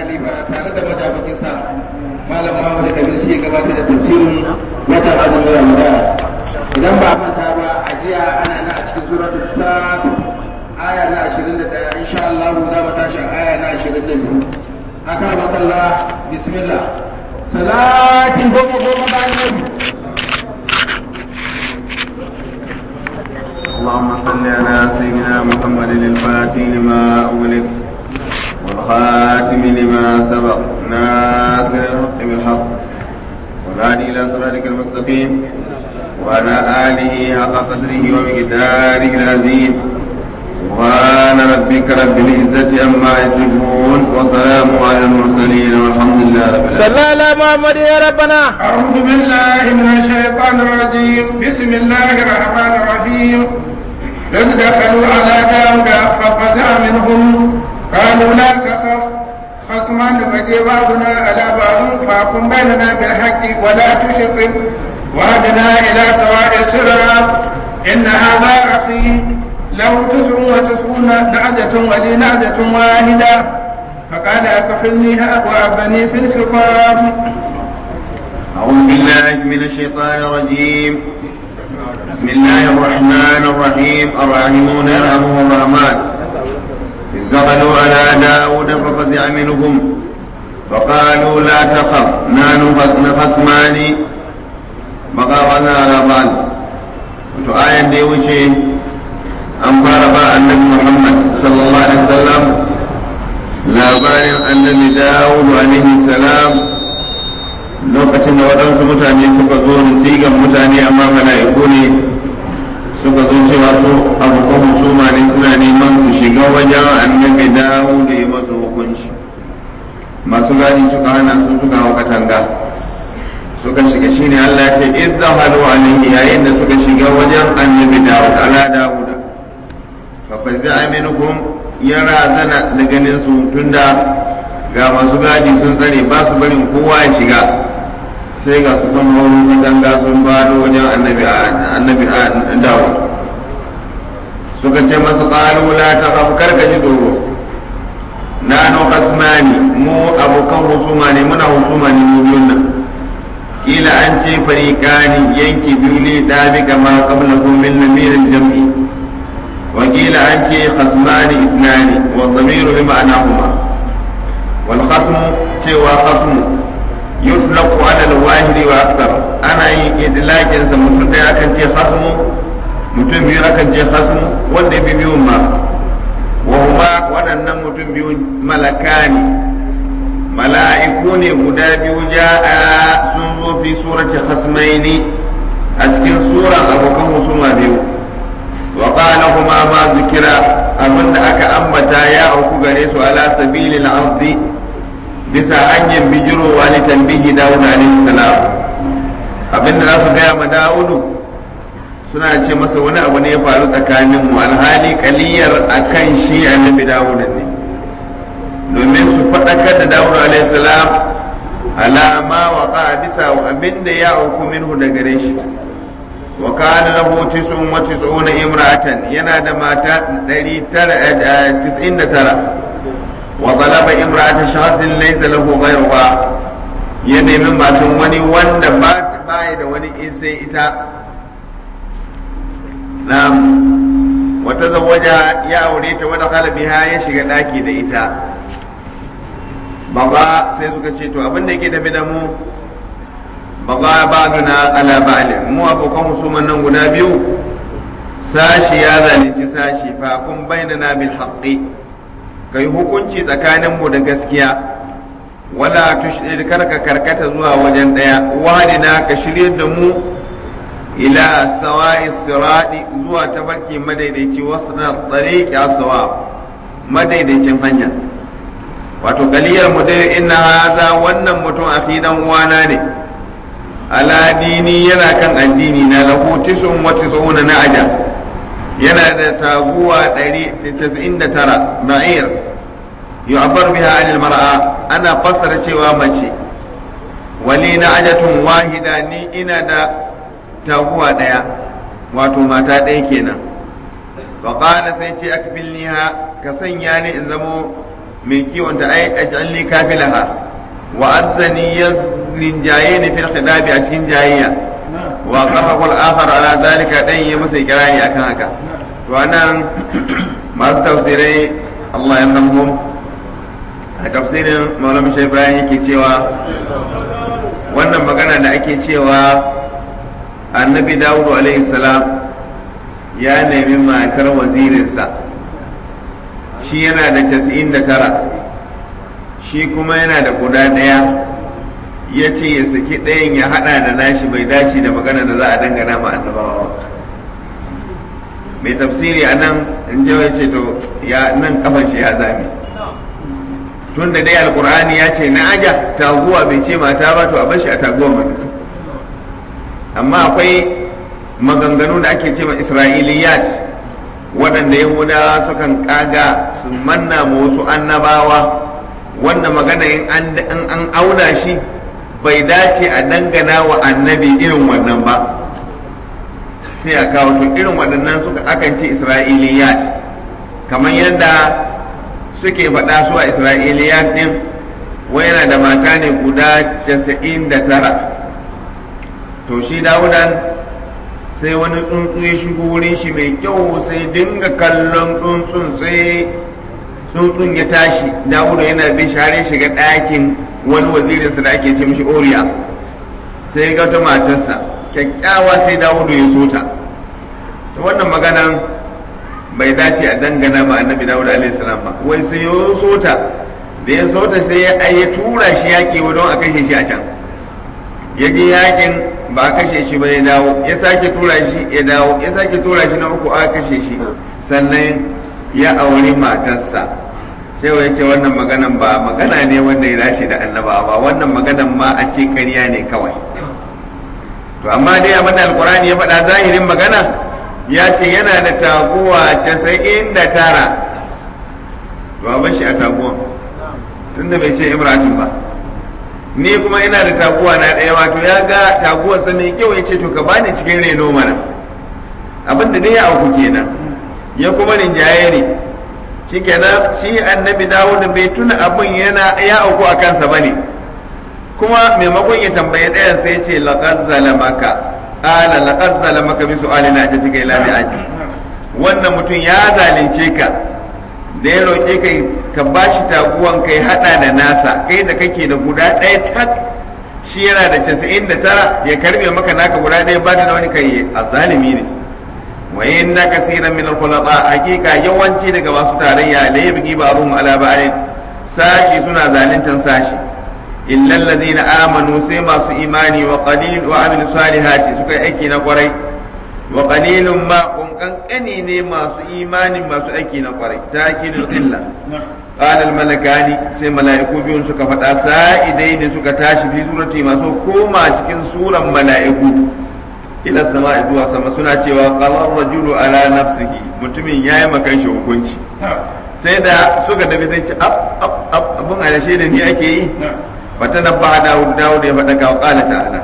khalifa tare da majabakin sa malam Muhammad Kabir shi ya gabatar da tafsirin watan azumin Ramadan idan ba manta ba a jiya ana na a cikin suratul sad aya na 21 insha Allah za mu tashi aya na 22 aka makalla bismillah salatin goma goma bayan اللهم صل على سيدنا محمد الفاتح لما أغلق والخاتم لما سبق ناصر الحق بالحق والهادي إلى صراطك المستقيم وعلى آله حق قدره ومقداره العظيم سبحان ربك رب العزة عما يصفون وسلام على المرسلين والحمد لله رب العالمين صلى على محمد يا ربنا أعوذ بالله من الشيطان الرجيم بسم الله الرحمن الرحيم إذ دخلوا على داود ففزع منهم قالوا لا تخف خصمان بقي بعضنا على بعض فاقم بيننا بالحق ولا تشطب وهدنا إلى سواء الصراط إن هذا أخي له تسع وتسعون نعجة ولي نعجة واحدة فقال أكفلنيها وأبني في الخطاب أعوذ بالله من الشيطان الرجيم بسم الله الرحمن الرحيم الراحمون يرحمهم الرحمن إذ دخلوا على داود ففزع منهم فقالوا لا تخف نحن خصمان بغاونا على بعض وتآية دي وشي أن فاربا النبي محمد صلى الله عليه وسلم labarin annabi dawudu alaihi salam lokacin da waɗansu mutane suka zo da sigan mutane amma mala'iku ne suka zo cewa su abokan husuma ne suna neman su shiga wajen annabi dawudu ya masu hukunci masu gani suka hana su suka hau katanga suka shiga shine Allah ya ce izdahalu alaihi yayin da suka shiga wajen annabi dawud ala dawuda fa fazi'a minhum ya razana da ganin su tunda ga masu gadi sun tsare ba su barin kowa ya shiga sai ga su kan horo katanga sun bado wajen annabi annabi dawo suka ce masu qalu la takhaf karka ji tsoro nanu kasmani mu abokan husuma ne muna husuma ne mu biyun nan kila an ce fariqani yanki biyu ne da bi kama qablakum min lamirin jam'i وقيل أنت خصمان اثنان والضمير بمعناهما والخصم تيوى خصم يطلق على الواحد وأكثر أنا إدلاك سمتون دي أكن تي خصم mutum biyu akan ce khasmu wanda bi biyun ma wa huma waɗannan mutum biyu malakani mala'iku ne guda biyu ja'a sun zo fi surati khasmaini a cikin suran abokan husuma biyu وقال هما ما ذكر أمن أكا أمتا يا أوكو غريسو على سبيل الأرض bisa hanyar bijirowa ne tambihi dawud alaihi salam abin da za su gaya ma dawudu suna ce masa wani abu ne ya faru tsakanin mu alhali kaliyar akan shi annabi dawud ne domin su faɗakar da dawud alaihi salam alama wa bisa abin da ya auku minhu da gare shi wa kana lahu tis'un wa tis'una imra'atan yana da mata 999 wa talaba imra'atan shahsin laysa lahu ghayruha ya nemi matan wani wanda ba baya da wani in sai ita na'am wa tazawwaja ya aure ta wada kala biha ya shiga daki da ita baba sai suka ce to abin da yake tafi da mu baga ba'duna ala ba'lin mu abokan musulman nan guda biyu sashi ya zalunci sashi fa kun bainana bil haqqi kai hukunci tsakanin mu da gaskiya wala tushrid karka karkata zuwa wajen daya wadina ka shirye da mu ila sawa'i sirati zuwa tabarki madaidaici wasu na tsariƙi sawa madaidaicin hanya wato kaliyar mu dai inna haza wannan mutum a dan uwana ne ala dini yana kan addini na lahu tisun wa tisuna na aja yana da taguwa 199 ba'ir yu'abbar biha anil mar'a ana fassara cewa mace wali na ajatun wahida ni ina da taguwa daya wato mata ɗaya kenan fa qala sai ce akfilniha ka sanya ni in zamo mai kiwon ta ai ajalli kafilaha wa azzani ya rinjaye ni fil khidabi a cikin jayayya wa qarrahu al-akhar ala zalika dan yi masa kirani akan haka to anan masu tafsirai Allah ya rahmu a tafsirin Maulana Sheikh Ibrahim yake cewa wannan magana da ake cewa annabi Dawudu alaihi salam ya nemi matar wazirinsa shi yana da casa'in da tara shi kuma yana da guda ɗaya ya ce ya saki ɗayan ya haɗa da nashi bai dace da magana da za a dangana ma annabawa ba mai tafsiri a nan in ya ce to ya nan kafan shi ya zame tun da dai alkur'ani ya ce na aja taguwa bai ce mata ba to a bashi a taguwa mana amma akwai maganganu da ake ce ma isra'iliyat waɗanda yahudawa sukan kaga su manna ma wasu annabawa wanda magana in an auna shi bai dace a dangana wa annabi irin wannan ba sai a kawo to irin waɗannan suka akan ce isra'iliyat kamar yadda suke faɗa su a isra'iliyat ɗin wai yana da mata ne guda casa'in da tara to shi dawudan sai wani tsuntsu ya shigo wurin shi mai kyau sai dinga kallon tsuntsun sai tsuntsun ya tashi dawuda yana bin share shiga ɗakin wani wazirinsa da ake ce mishi oriya sai ga ta matarsa kyakkyawa sai dawudu ya so ta wannan maganan bai dace a dangana ma annabi dawuda alaihi salam ba wai sai ya so ta da ya so ta sai ya tura shi yaƙi don a kashe shi a can ya je yaƙin ba a kashe shi ba ya dawo ya sake tura shi ya dawo ya sake tura shi na uku a kashe shi sannan ya auri matarsa cewa ya ce wannan maganan ba magana ne wanda ya dace da annaba ba wannan maganan ma a ce ƙarya ne kawai to amma dai abin da alkurani ya faɗa zahirin magana ya ce yana da taguwa casa'in da tara to a shi a taguwan tunda bai ce imratin ba ni kuma ina da taguwa na ɗaya wato ya ga taguwar sa mai kyau ya ce to ka bani cikin reno mana abin da dai ya auku kenan ya kuma rinjaye ne shikenan shi annabi dawud bai tuna abin yana ya auku a kansa bane kuma maimakon ya tambaye ɗayan sai ce laqad zalamaka qala laqad zalamaka bi su'ali na ajatika ila bi'ati wannan mutum ya zalunce ka da ya roƙe ka ka bashi taguwan kai hada da nasa kai da kake da guda ɗaya tak shi yana da casa'in da tara ya karbe maka naka guda ɗaya ba da wani kai a zalimi ne wa inna kaseeran min al-khulata hakika yawanci daga masu tarayya la yabghi ba'dhum ala ba'd sashi suna zaluntan sashi illa alladhina amanu sai masu imani wa qalil wa amil salihati suka yi aiki na kwarai wa qalilun ma kun kankani ne masu imani masu aiki na kwarai takidul illa qala al malakani sai mala'iku biyun suka faɗa sa'idai ne suka tashi fi surati masu koma cikin suran mala'iku ila sama zuwa sama suna cewa qalar rajulu ala nafsihi mutumin yayi makan shi hukunci sai da suka tafi sai ce abun alashe da ni ake yi fata na ba dawud dawud ya faɗa kawo ƙala ta'ala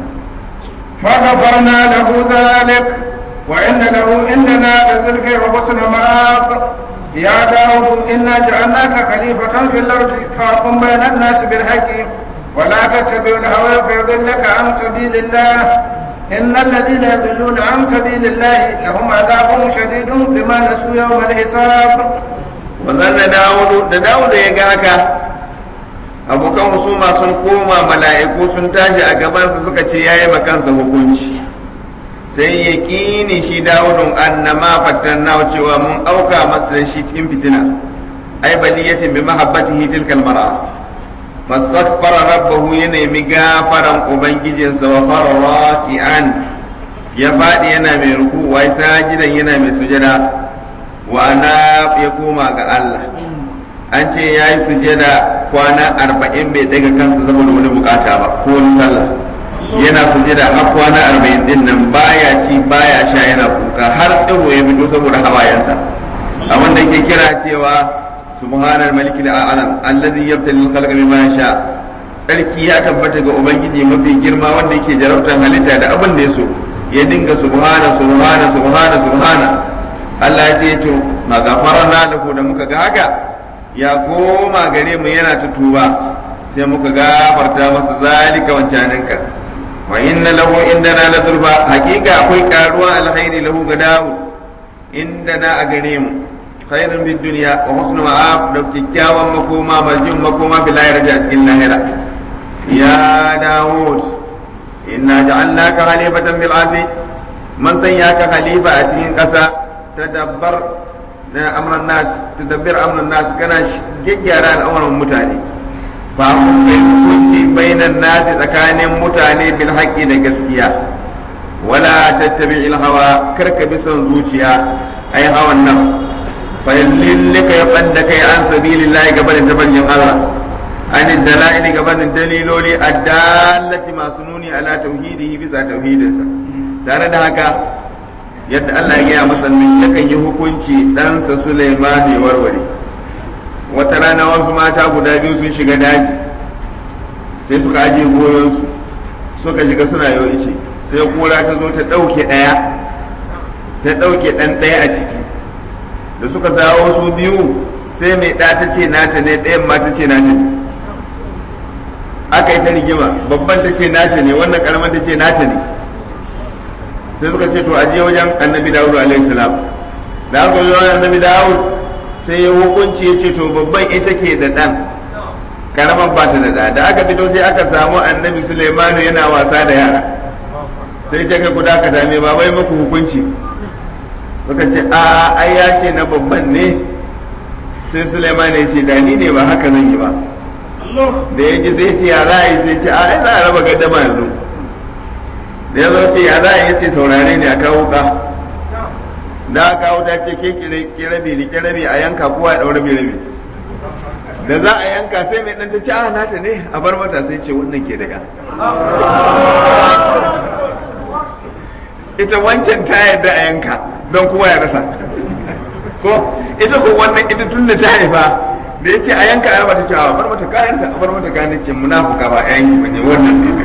فغفرنا له ذلك وإن له إننا لزلفى وحسن مآب يا داود إنا جعلناك خليفة في الأرض فاحكم بين الناس بالحق ولا تتبع الهوى فيضلك عن سبيل الله إن الذين يضلون عن سبيل الله لهم عذاب شديد بما نسوا يوم الحساب وظن داود da Dawud ya ga haka abokan husuma sun koma mala'iku sun tashi a gabansa suka ce yayi makansa hukunci sai ya kini shi Dawudun annama fattanna cewa mun auka masa shi cikin fitina ai baliyatin bi mahabbatihi tilkal mar'a fastaghfara rabbahu ya nemi gafaran ubangijinsa wa fara raki'an ya faɗi yana mai ruku wai sajidan yana mai sujada wa ana ya koma ga Allah an ce ya yi sujada kwana arba'in bai daga kansa saboda wani bukata ba ko wani sallah yana sujada har kwana arba'in din nan baya ci baya sha yana kuka har tsiro ya fito saboda hawayensa abin da ke kira cewa سبحان الملك الأعلم الذي يبتلي الخلق بما يشاء tsarki ya tabbata ga ubangiji mafi girma wanda yake jarabtar halitta da abin da ya so ya dinga subhana subhana subhana subhana Allah ya ce to ma gafarna da ku da muka ga haka ya koma gare mu yana ta tuba sai muka gafarta masa zalika wancaninka wa inna lahu indana la durba hakika akwai karuwa alkhairi lahu ga Dawud indana a gare mu khairun bid dunya wa husnu ma'ab da kikkiawan makoma marjin makoma bil akhirati a cikin lahira ya Dawud inna ja'alnaka khalifatan bil ardi man sanya ka khalifa a cikin ƙasa tadabbar na amran nas tadabbir amran nas kana gyaggyara al'amuran mutane fa hukunci bainan nasi tsakanin mutane bil haqqi da gaskiya wala tattabi il hawa karka bi son zuciya ai hawan nafs fa yallika ya fadda kai an sabilillahi gaban tabarjin Allah an dalaili gaban daliloli addallati masu nuni ala tauhidihi bisa tauhidinsa tare da haka yadda Allah ya gaya masa yakan yi hukunci ɗansa Sulaiman ya warware wata rana wasu mata guda biyu sun shiga daji sai suka ajiye goyonsu suka shiga suna yau ishe sai kura ta zo ta ɗauke ɗaya ta ɗauke ɗan ɗaya a ciki da suka zawo su biyu sai mai ɗa ta ce nata ne ɗayan ma ta ce nata ne aka yi ta rigima babban ta ce nata ne wannan ƙaramin ta ce nata ne sai suka ce to a je wajen annabi dawud alaihi salam da aka zo wajen annabi dawud sai ya hukunci ya ce to babban ita ke da ɗan karaman ba ta da ɗa da aka fito sai aka samu annabi suleimanu yana wasa da yara sai ce kai kuda ka dame ba bai muku hukunci suka ce a ai ya ce na babban ne sai suleimanu ya ce da ni ne ba haka zan yi ba da ya ji sai ce ya za a yi sai ce a ai za a raba gaddama yanzu da ya zo ce ya za a yi ce saurare ne a kawo ka da aka kawo ta ce ke kirabi ni kirabi a yanka kowa ya daura rabi da za a yanka sai mai dan ta ce a nata ne a bar mata sai ce wannan ke daga ita wancan ta yadda a yanka don kowa ya rasa ko ita ko wannan ita tun da ta haifa da ya ce a yanka a mata cewa bar mata kayanta a bar mata kayan ce munafuka ba a yanki bane wannan ne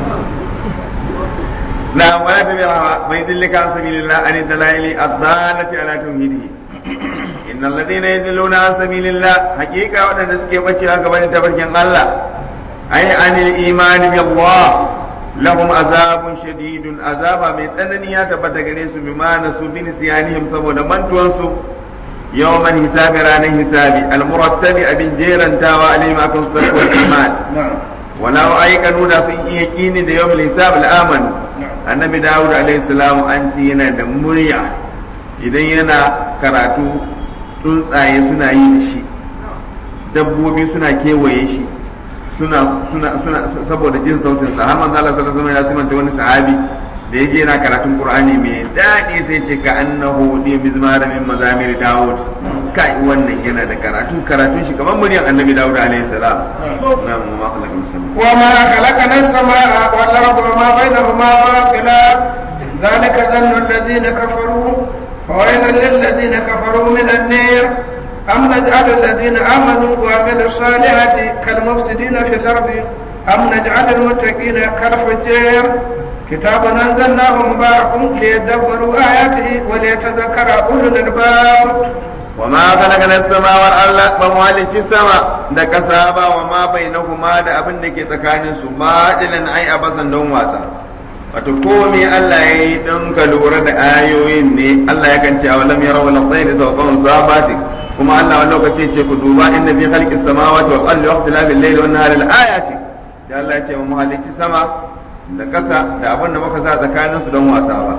na wala ta biya bai dillika an sabilillah an dalaili ad-dalati ala tauhidihi innal ladina yadilluna an sabilillah haqiqa wadanda suke bacewa gaban tabarkin Allah ai anil iman bi Allah lahum azabun shadidun azaba mai tsanani ya tabbata gare su bima nasu bin siyanihim saboda mantuwan su yawman hisabi ranar hisabi almurattabi abin jerantawa alayhim akan su wal iman wala aikanu da sun iya kini da yawmul hisab al-aman annabi dawud alayhi salam an ci yana da murya idan yana karatu tsuntsaye suna yi da shi dabbobi suna kewaye shi suna suna suna saboda jin sautin sa har manzo Allah sallallahu alaihi wasallam ya simanta wani sahabi da yake yana karatun Qur'ani mai daɗi sai ce ka annahu di mizmar min mazamir Dawud kai wannan yana da karatu karatun shi kamar muryar Annabi Dawud alaihi salam na'am ma khalaqna sama wa ma khalaqna as-samaa wal arda wa ma bainahuma batila ذلك ظن الذين كفروا فويل للذين كفروا من النير أم نجعل الذين آمنوا وعملوا الصالحات كالمفسدين في الأرض أم نجعل المتقين كالفجار كتاب أنزلناه مبارك ليدبروا آياته وليتذكر أولو الألباب وما خلقنا السماء والأرض بموالك السماء da kasa ba wa ma bainahuma da abin da ke tsakanin su ba dilan ai abasan don wasa wato komai Allah ya yi don ka lura da ayoyin ne Allah ya kance a walam yara wala tsayi da sauƙon sabati kuma Allah wani lokaci ce ku duba inda fi khalqis samawati wal ardi wa ikhtilafil layli wan nahari al ayati da Allah ya ce mu halicci sama da ƙasa da abin da muka sa tsakanin su don wasa ba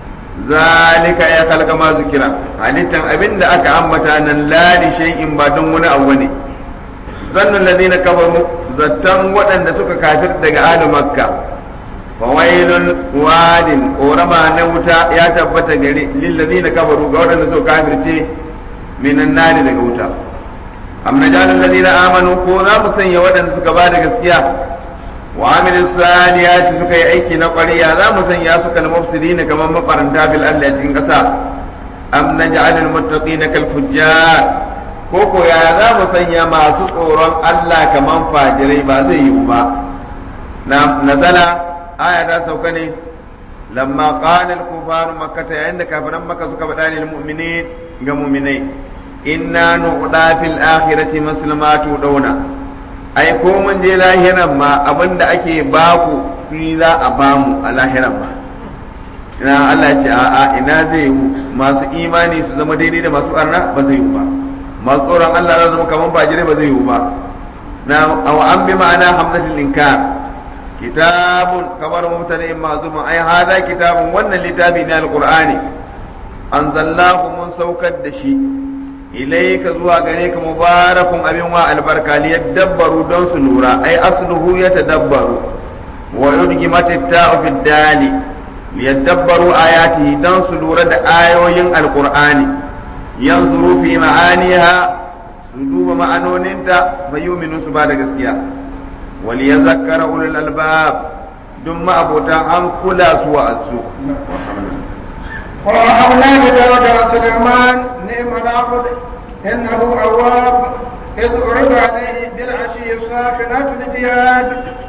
zalika ya kalka ma zikira halittan abin da aka ambata nan la li shay'in ba don wani abu ne zannun ladina kafaru zattan waɗanda suka kafir daga ahli makka fa wailun wadin korama na wuta ya tabbata gare lil ladina kafaru ga waɗanda suka kafirce minan nari daga wuta am najalul ladina amanu ko za mu sanya waɗanda suka ba da gaskiya wa amilin salihati suka yi aiki na ƙwariya za mu sanya su kal mufsidin kamar mafaranta fil ardi a cikin ƙasa am naj'alul muttaqina kal fujjar ko ko ya za mu sanya masu tsoron Allah kamar fajirai ba zai yiwu ba na nazala aya ta sauka ne lamma qala al kufar makkah yayin da kafiran makka suka faɗa lil mu'minin ga mu'minai inna nuqda fil akhirati muslimatu dauna ai ko mun je lahiran ma abinda ake baku shi za a bamu a lahiran ma ina Allah ce a'a ina zai yi masu imani su zama daidai da masu arna ba zai yi ba masu tsoron Allah za zama kamar bajire ba zai yi ba na aw an bi ma'ana hamzatul inkar kitabun kamar mubtada'in ma'zuma ai hada kitabun wannan littafi ne alqur'ani anzalnahu mun saukar da shi ilaika zuwa gare ka mubarakun abin wa albarka li yadabbaru don su lura ai asluhu yatadabbaru wa yudgimat at-ta'u fi dali li yadabbaru ayatihi don su lura da ayoyin alqur'ani yanzuru fi ma'aniha su duba ma'anoninta fa yuminu su ba da gaskiya wal yazakkara ulul albab dun ma abota an kula su wa asu ووهبنا لداود سليمان نعم العبد انه اواب اذ عرض عليه بالعشي الصافنات الجياد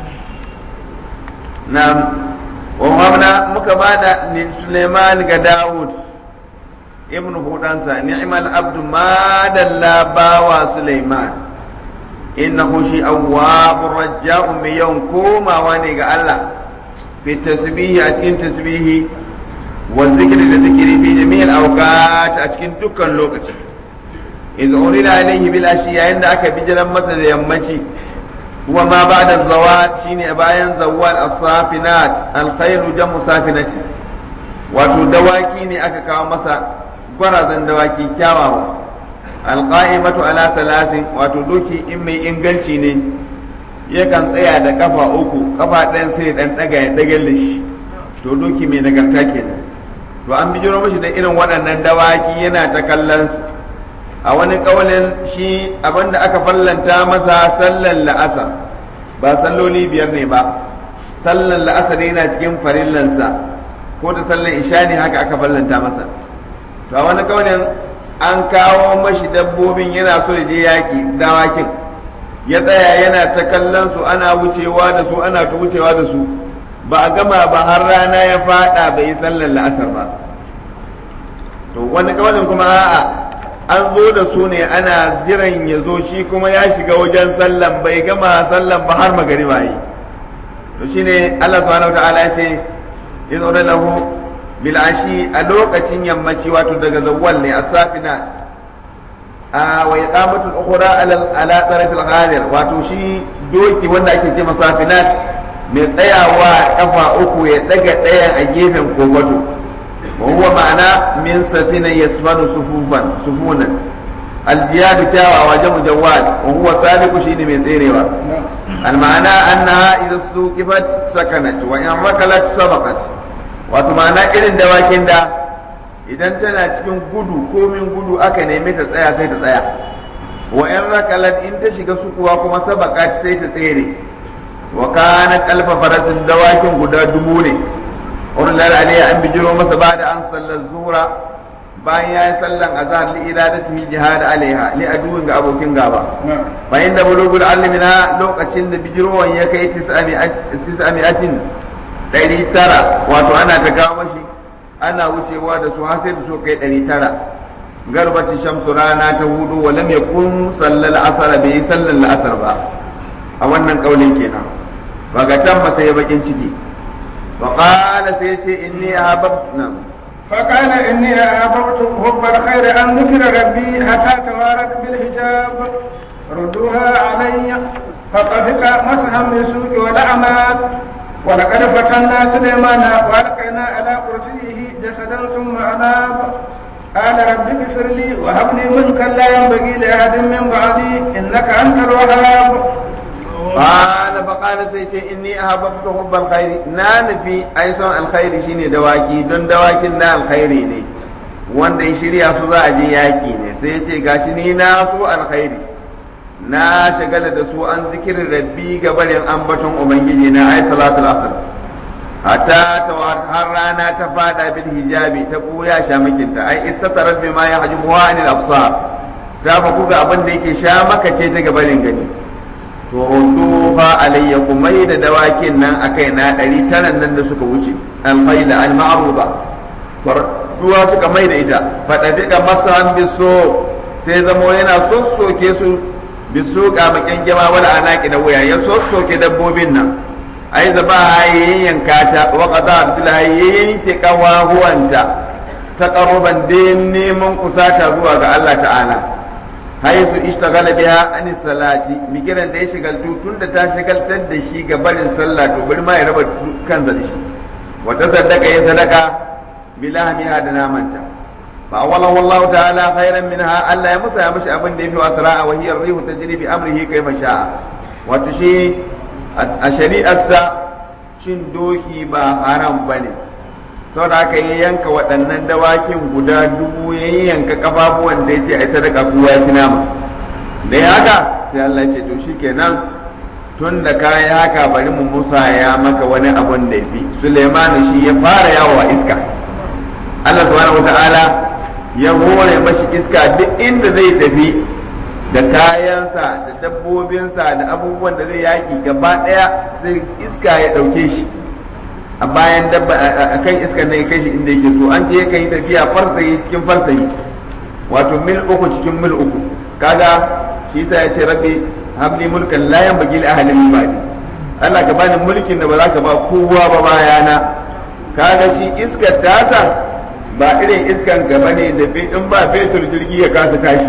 نعم ووهبنا مكبادا لسليمان كداود ابن هودانسا نعم العبد ما دلا باوا سليمان innahu shi awwabur raja'un mai yawan komawa ne ga Allah fi tasbihi a cikin tasbihi wa zikri da zikiri fi jami'il awqat a cikin dukkan lokaci idza urida alayhi bil ashi yayin da aka bijiran masa da yammaci huwa ma ba'da zawal shine bayan zawal as-safinat al-khairu jamu safinati wato dawaki ne aka kawo masa gwarazan dawaki kyawawa alqa'imatu ala salasin wato doki in mai inganci ne yakan tsaya da kafa uku kafa ɗayan sai dan daga ya dagal da shi to doki mai nagarta kenan to an bijiro mashi da irin waɗannan dawaki yana ta kallon su a wani ƙaulin shi abinda aka fallanta masa sallan la'asar ba salloli biyar ne ba sallan la'asar yana cikin farillansa ko da sallan isha ne haka aka fallanta masa to a wani ƙaulin an kawo mashi dabbobin yana so ya je yaƙi dawakin ya tsaya yana ta kallon su ana wucewa da su ana ta wucewa da su ba a gama ba har rana ya fada bai yi sallar la'asar ba to wani kawalin kuma a'a an zo da su ne ana jiran ya zo shi kuma ya shiga wajen sallan bai gama sallan ba har magariba yi to shine Allah subhanahu wa ta'ala ya ce in lahu bil ashi a lokacin yammaci wato daga zawwal ne as-safinat a wa iqamatu al-ukhra ala ala taraf al-ghadir wato shi doki wanda ake ce masafinat mai tsayawa kafa uku ya daga ɗayan a gefen kofato wa huwa ma'ana min safina yasmanu sufufan sufunan aljiyadu kyawawa jamu jawad wa huwa sabiqu shine mai tserewa al-ma'ana annaha idza suqifat sakanat wa in rakalat sabaqat wato ma'ana irin dawakin da idan tana cikin gudu komin gudu aka neme ta tsaya sai ta tsaya wa in rakalat in ta shiga sukuwa kuma sabaqat sai ta tsere wa kana kalfa farasin dawakin guda dubu ne urlal alayya an bijiro masa ba da an sallar zura bayan ya yi sallan azhar li iradatihi jihad alaiha li aduwin ga abokin gaba fa inda bulugul alimina lokacin da bijirowan ya kai 900 ɗari tara wato ana ta kawo mashi ana wucewa da su har sai da su kai ɗari tara garbati shamsu rana ta hudu wa lam yakun sallal asar bai yi sallar la'asar ba a wannan kaulin kenan bagatan ba sai bakin ciki wa qala sai ce inni ahabbna فقال إني أحببت حب الخير أن ذكر ربي حتى توارت بالحجاب ردوها علي فطفق مسحا بالسوق والأعناق ولقد فتنا سليمان والقينا على كرسيه جسدا ثم اناب قال رب اغفر لي وهب لي ملكا لا ينبغي لاحد من بعدي انك انت الوهاب قال فقال سيتي اني احببت حب الخير نان في ايسون الخير شيني دواكي دون دواكين na alkhairi ne wanda ya shirya su za a je yaki ne sai ya ce gashi ni na so alkhairi na shagala da su an zikirin rabbi ga barin ambaton ubangiji na ai salatul asr hatta har rana ta fada bil hijabi ta buya shamakinta ai istatarat bima yahjubu anil absar ta fa kuga abin da yake sha maka ce ta gabarin gani to rudduha alayya kumai da dawakin nan akai na ɗari taran nan da suka wuce alfaida al ma'ruba duwa suka mai da ita faɗaɗi ga masan biso sai zamo yana sossoke su bisu kamakin jama wal anaki da wuya ya sossoke dabbobin nan ai zaba yayyanka ta wa qada abdullahi yayyanke kawahuwanta ta qaruban din neman kusata zuwa ga Allah ta'ala haisu ishtaghala biha an salati migiran da ya shigaltu tunda ta shigaltar da shi ga barin sallah to bari ma ya raba kansa da shi wa tasaddaqa ya sadaka bilahmiha da namanta fa awwalahu Allah ta'ala khairan minha Allah ya musa ya mishi abin da yafi asra'a wa hiya ar-rihu tajri bi amrihi kayfa sha'a wato shi a shari'arsa cin doki ba haram bane saboda haka ya yanka waɗannan dawakin guda dubu ya yanka kafafuwan da ya ce a sadaka kowa ya ci nama da ya haka sai Allah ce to shikenan tun da ka yi haka bari mu musa ya maka wani abun da ya fi Suleiman shi ya fara yawo a iska Allah subhanahu wata'ala ya hore mashi iska duk inda zai tafi da kayansa da dabbobinsa da abubuwan da zai yaki gaba ɗaya zai iska ya ɗauke shi a bayan dabba a kan iskar nan ya kai shi inda yake so an je ya kai tafiya farsayi cikin farsayi wato mil uku cikin mil uku kaga shi yasa ya ce rabbi habli mulkan la yanbaghi li ahadin min ba'di Allah ka bani mulkin da ba za ka ba kowa ba bayana kaga shi iskar tasa ba irin iskan gaba ne da in ba fetur jirgi ya kasa tashi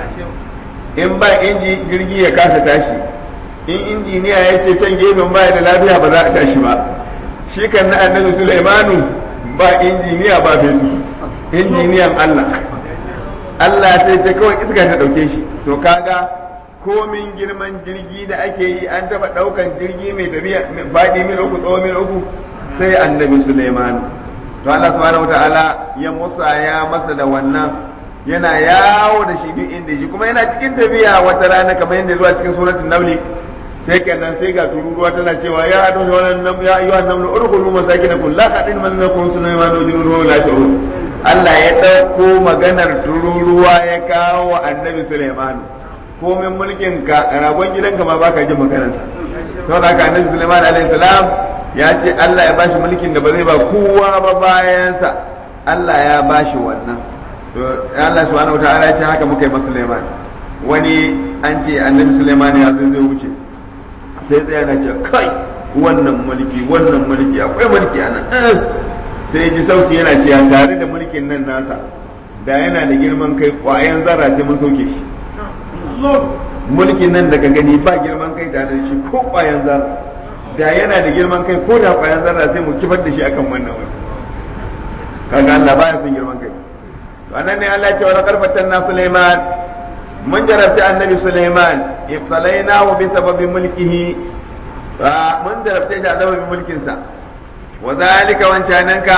in ba inji jirgi ya kasa tashi in injiniya ya ce can gefen baya da lafiya ba za a tashi ba shi kan na annabi Sulaimanu ba injiniya ba fetur injiniyan Allah Allah sai ta kawai iska ta dauke shi to kaga komin girman jirgi da ake yi an taba daukan jirgi mai tafiya faɗi mil uku tsawo mil uku sai annabi Sulaimanu to Allah subhanahu wataala ya musa ya masa da wannan yana yawo da shi duk inda shi kuma yana cikin tafiya wata rana kamar yadda zuwa cikin suratul namli sai kenan sai ga tururuwa tana cewa ya adu wannan nam ya ayyuhan namlu urkhulu masakinakum la qadin man lakum sulaiman wa junuruhu la ta'un Allah ya dauko maganar tururuwa ya kawo wa annabi Sulaiman komin mulkin ka ragon gidanka ma baka jin maganarsa saboda haka annabi Sulaiman alaihi salam ya ce Allah ya bashi mulkin da ba zai ba kowa ba bayansa Allah ya bashi wannan to Allah subhanahu wataala ya ce haka muka yi masa Sulaiman wani an ce annabi Sulaiman ya zo zai wuce sai tsaya na ce kai wannan mulki wannan mulki akwai mulki a nan sai ji sauti yana cewa tare da mulkin nan nasa da yana da girman kai kwayan zarra sai mun sauke shi mulkin nan daga gani ba girman kai tare da shi ko kwayan zarra da yana da girman kai ko da kwayan zarra sai mu kifar da shi akan wannan wani kaga Allah baya son girman kai to anan ne Allah ya ce wa laqad fatanna Sulaiman mun jarabta annabi Sulaiman ibtalainahu bi sababi mulkihi mun jarabta shi da sababin mulkin sa wa zalika wancananka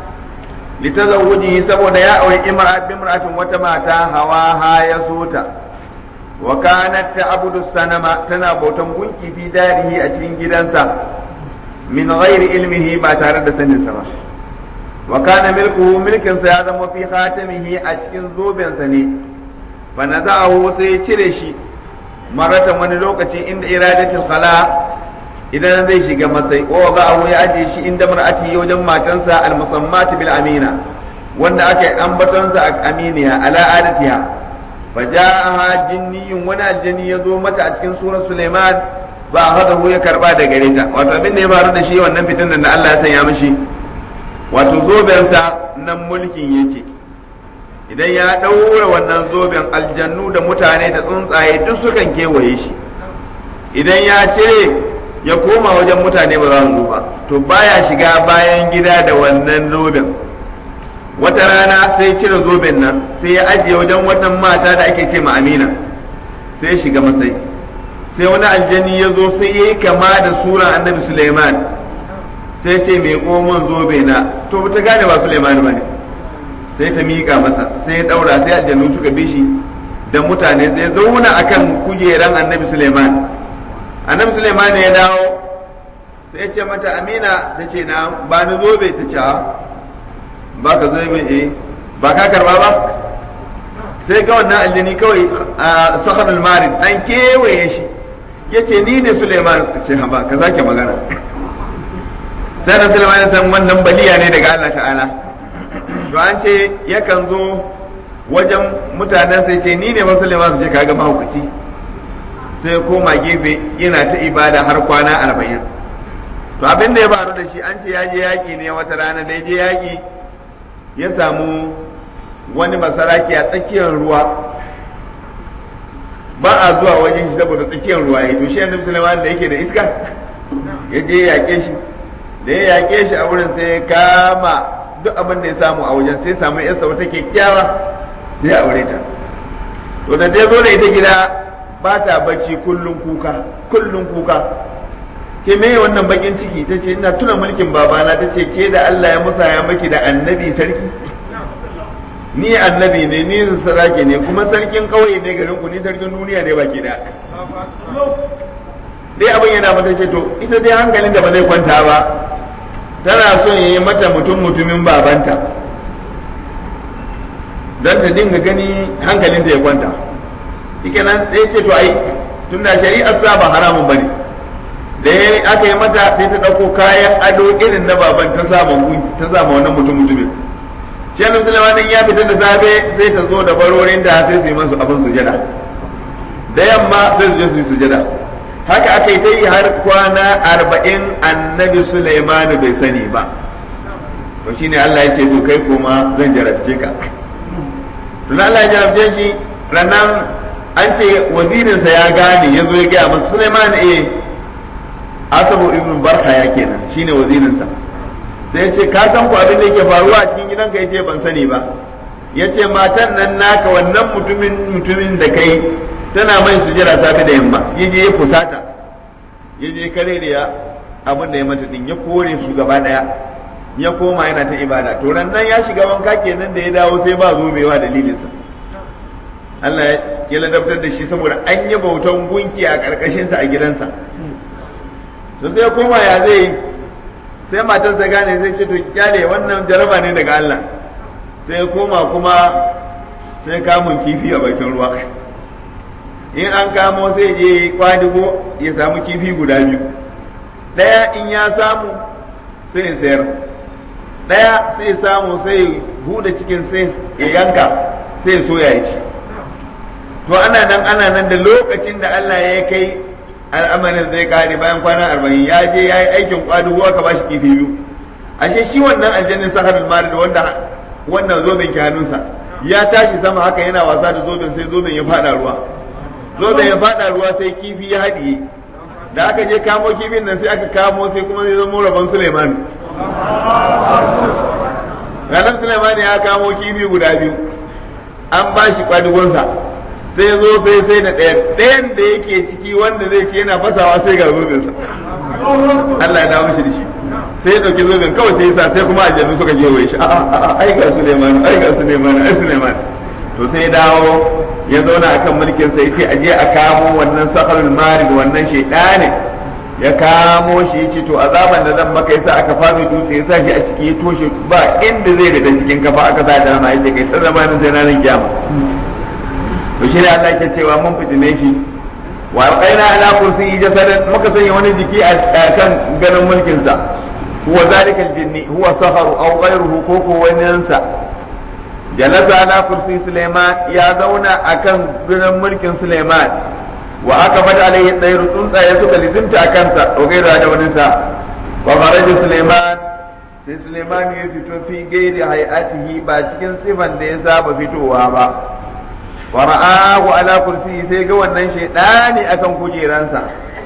litazawujihi saboda ya aure imra'a bi imra'atin wata mata hawa ha ya sota wa kanat ta'budu sanama tana bautan gunki fi darihi a cikin gidansa min ghairi ilmihi ba tare da sanin sa ba wa kana milkuhu milkin sa ya zama fi khatamihi a cikin zobensa ne fa naza'ahu sai cire shi maratan wani lokaci inda iradatul khala idan zai shiga masai ko ga abu ya aje shi inda mar'ati wajen matansa al-musammati bil amina wanda aka yi ambatonsa a aminiya ala adatiha fa ja'aha jinniyun wani aljani ya zo mata a cikin surar Suleiman ba hadahu ya karba da gare ta wato abin da ya faru da shi wannan fitin da Allah ya sanya mishi wato zobensa nan mulkin yake idan ya ɗaura wannan zoben aljannu da mutane da tsuntsaye duk sukan kewaye shi idan ya cire ya koma wajen mutane ba za su ba to baya shiga bayan gida da wannan zoben wata rana sai cire zoben nan sai ya ajiye wajen wannan mata da ake ce ma amina sai ya shiga masai sai wani aljani ya zo sai ya yi kama da sura annabi suleiman sai ce mai komon zobe na to ta gane ba suleiman ba ne sai ta miƙa masa sai ya ɗaura sai aljanu suka bi shi da mutane sai zauna akan kujeran annabi suleiman annabi suleiman ya dawo sai ya ce mata amina ta ce na ba ni zobe ta ce ba ka zobe eh ba ka karba ba sai ga wannan aljani kawai a sakharul marid an kewaye shi ya ce ni ne suleiman ce haba ka zake magana sai da suleiman san wannan baliya ne daga allah ta'ala to an ce yakan zo wajen mutanen sai ce ni ne musulma su ce kaga mahaukaci sai koma gefe yana ta ibada har kwana arba'in to abin da ya faru da shi an ce ya je yaƙi ne wata rana da ya je yaƙi ya samu wani masaraki a tsakiyar ruwa ba a zuwa wajen shi saboda tsakiyar ruwa ya to shi annabi sulaiman da yake da iska ya je ya yaƙe shi da ya yaƙe shi a wurin sai ya kama duk abin da ya samu a wajen sai samu yarsa wata kyakkyawa sai ya aure ta to da dai zo da ita gida ba ta bacci kullum kuka kullum kuka ce me wannan bakin ciki ta ce ina tuna mulkin babana ta ce ke da Allah ya musaya maki da annabi sarki ni annabi ne ni sarki ne kuma sarkin kauye ne garin ku ni sarkin duniya ne baki da dai abin yana mata ce to ita dai hankalin da ba zai kwanta ba tana son yi mata mutum mutumin babanta don ta dinga gani hankalin ta ya kwanta ike nan sai ce to ai tun da shari'ar sa ba haramun bane da ya aka yi mata sai ta ɗauko kayan ado irin na baban ta sama ta sama wannan mutum mutumin shi annabi sulaiman ya fita da safe sai ta zo da barorin da sai su yi masu abin sujada da yamma sai su je su yi sujada haka aka yi ta yi har kwana arba'in annabi sulaiman bai sani ba to shine Allah ya ce to kai koma zan jarabce ka to Allah ya jarabce shi ranan an ce wazirinsa ya gane ya zo ya gaya masa sulaiman eh asabu ibn barha ya kenan shine wazirinsa sai ya ce ka san ku abin da yake faruwa a cikin gidanka ya ce ban sani ba ya ce matan nan naka wannan mutumin mutumin da kai tana mai sujira safe da yamma ya je ya fusata ya je kare da ya abin da ya mata din ya kore su gaba daya ya koma yana ta ibada to nan ya shiga wanka kenan da ya dawo sai ba zobewa dalilinsa Allah ya ladabtar da shi saboda an yi bautan gunki a karkashinsa a gidansa to sai ya koma ya zai sai matar ta gane zai ce to kyale wannan jaraba ne daga Allah sai ya koma kuma sai kamun kifi a bakin ruwa in an kamo sai je kwadigo ya samu kifi guda biyu ɗaya in ya samu sai ya sayar ɗaya sai ya samu sai huda cikin sai ya yanka sai ya soya ya ci to ana nan ana nan da lokacin da Allah ya kai al'amarin zai kare bayan kwana arba'in ya je ya yi aikin kwadugo aka ba shi kifi biyu ashe shi wannan aljannin saharul marid wanda wannan zoben ke hannunsa ya tashi sama haka yana wasa da zoben sai zoben ya fada ruwa zoben ya fada ruwa sai kifi ya haɗiye da aka je kamo kifin nan sai aka kamo sai kuma zai zama rabon Suleiman ranar Suleiman ya kamo kifi guda biyu an ba shi kwadugonsa sai zo sai sai da ɗayan ɗayan da yake ciki wanda zai ce yana fasawa sai ga zobensa Allah ya dawo mishi da shi sai ya ɗauki zoben kawai sai sa sai kuma aljannu suka gewaye shi a'a ai ga Suleiman ai ga Suleiman ai Suleiman to sai ya dawo ya zauna akan mulkin sai ce aje a kamo wannan sakharul marid wannan shaydanin ya kamo shi ya ce to azaban da zan maka yasa aka fami dutse ya sa shi a ciki ya toshe ba inda zai daga cikin kafa aka sa da rana yace kai ta zamanin sai ranar kiyama to shi ne Allah ke cewa mun fitine shi wa alqaina ala kursi jasadan muka sanya wani jiki a kan ganin mulkin sa huwa zalika aljinni huwa saharu aw ghayruhu ko ko waninsa jalasa ala kursi Suleiman ya zauna akan ganin mulkin Suleiman wa aka fada alaihi tsayru tsuntsaye suka lizinta a kansa wa gaira da waninsa wa kharaja Suleiman sai Suleiman ya fito fi gairi hay'atihi ba cikin sifan da ya saba fitowa ba wa ra'ahu ala kursi sai ga wannan shaydani akan kujeransa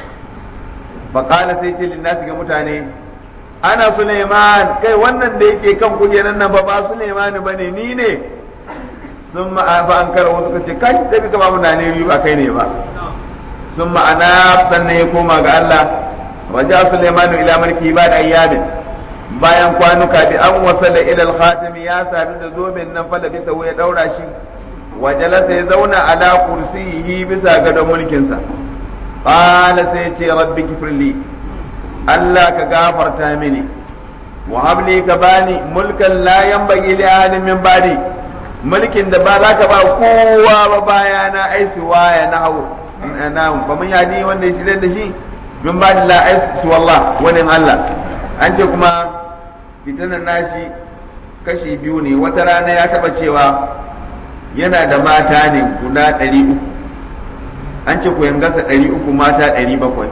fa qala sai ce linnasi ga mutane ana Suleiman kai wannan da yake kan kujeran nan ba ba Suleiman bane ni ne sun ma'afa an kara wasu kace kai sai ka ba mu ne biyu ba kai ne ba sun ma'ana sannan ya koma ga Allah waja Suleiman ila mulki ba da ayyamin bayan kwanuka bi an wasala ila al-khatimi ya sadu da zoben nan fa da bisa ya daura shi wajalasa ya zauna ala kursiyi bisa gadon mulkinsa qala sai ce rabbi kifirli Allah ka gafarta mini wa habli ka bani mulkan la yanbaghi li ahadin min ba'di mulkin da ba za ka ba kowa ba bayana ai suwaya na hau na ba mun yadi wanda ya shirye da shi min ba'di la ai suwallah wani Allah an ce kuma fitanan nashi kashi biyu ne wata rana ya taba cewa yana da mata ne guda ɗari uku an ce ku gasa ɗari uku mata ɗari bakwai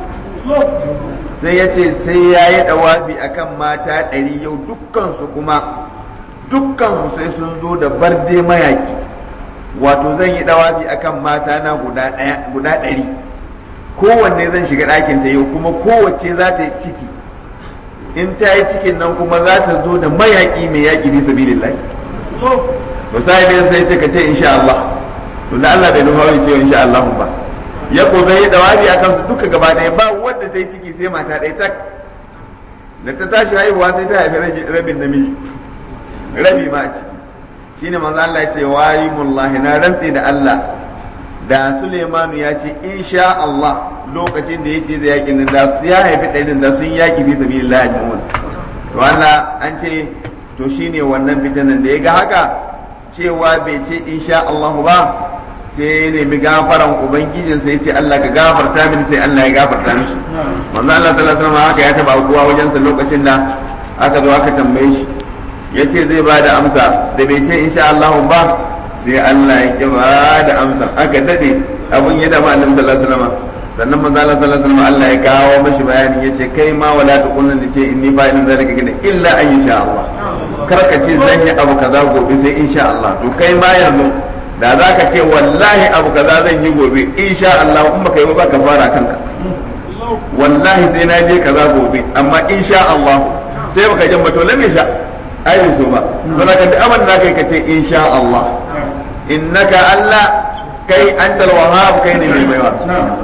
sai ya ce sai ya yi ɗawafi a kan mata ɗari yau dukkansu kuma dukkansu sai sun zo da barde mayaƙi wato zan yi ɗawafi a kan mata na guda ɗari kowanne zan shiga ɗakin ta yau kuma kowace za ta yi ciki in ta yi cikin nan kuma za ta zo da mayaƙi mai yaƙi bisa sabilillahi to sai dai sai ce ka ce insha Allah to da Allah bai nufa ya ce insha Allah ba ya ko zai yi dawabi akan su duka gaba ɗaya ba wanda ta yi ciki sai mata ɗaya tak da ta tashi haihuwa sai ta haifi rabin namiji rabi ma ce shine manzo Allah ya ce wayi mullahi na rantsi da Allah da Suleimanu ya ce insha Allah lokacin da yake da yakin nan da ya haifi ɗarin da sun yaki bi sabilillah mu'min to Allah an ce to shine wannan fitanan da ya ga haka cewa bai ce insha Allah ba sai ya nemi gafaran ubangijin sai ce Allah ka gafarta mini sai Allah ya gafarta mishi manzo Allah sallallahu alaihi wasallam haka ya taba kuwa wajen sa lokacin da aka zo aka tambaye shi yace zai ba da amsa da bai ce insha Allah ba sai Allah ya ki ba da amsa aka dade abun ya dama annabi sallallahu alaihi wasallam sannan manzo Allah sallallahu alaihi wasallam Allah ya kawo mashi bayani yace kai ma wala tuqulun da ce inni fa'ilun zalika gina illa an insha Allah karka ce zan yi abu kaza gobe sai insha Allah to kai ma yanzu da za ka ce wallahi abu kaza zan yi gobe insha Allah in baka yi ba ka fara kanka wallahi sai na je kaza gobe amma insha Allah sai baka jin ba to lam sha ai so ba to da kan aman da kai ka ce insha Allah innaka Allah kai antal wahhab kai ne mai baiwa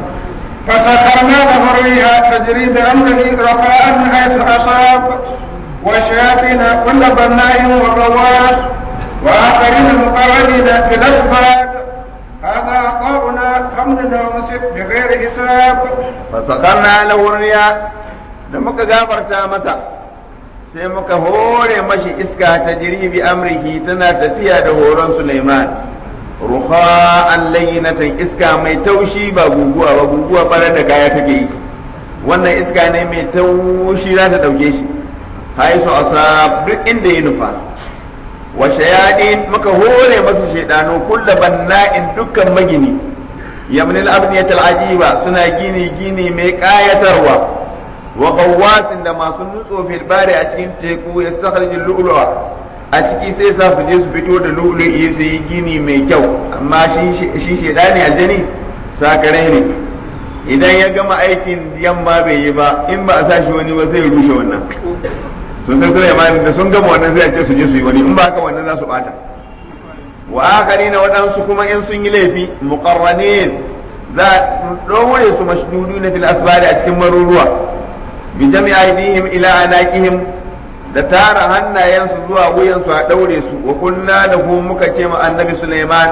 فسخرنا له الريح تجري بأمره رخاء حيث أصاب والشياطين كل بناء وغواص وآخرين مقرنين في الأسفاد هذا عطاؤنا فامدد ومسك بغير حساب فسخرنا له الرياح da muka gafarta masa sai muka hore mashi iska ta jiri bi amrihi tana tafiya da horon Sulaiman ruha'an layyinatan iska mai taushi ba guguwa ba guguwa barar da kaya take yi wannan iska ne mai taushi za ta dauke shi haisu asab duk inda ya nufa wa shayadin muka hore masu shaidanu kulla banna'in dukkan magini yamnil abniyatul ajiba suna gini gini mai kayatarwa wa qawwasin da masu nutso fil bari a cikin teku ya sakharijul lu'lu'a a ciki sai sa su je su fito da lu'lu'i su yi gini mai kyau amma shi shi shaidani aljani sakare ne idan ya gama aikin yamma bai yi ba in ba a sa shi wani ba zai rushe wannan to sai Sulaiman da sun gama wannan zai ce su je su yi wani in ba haka wannan za su bata wa akharina waɗansu kuma in sun yi laifi muqarranin za a ɗaure su mashduduna fil asbari a cikin maruruwa bi jami'a aydihim ila anaqihim da tara hannayensu zuwa wuyansu a ɗaure su wa kunna da ku muka ce ma annabi Sulaiman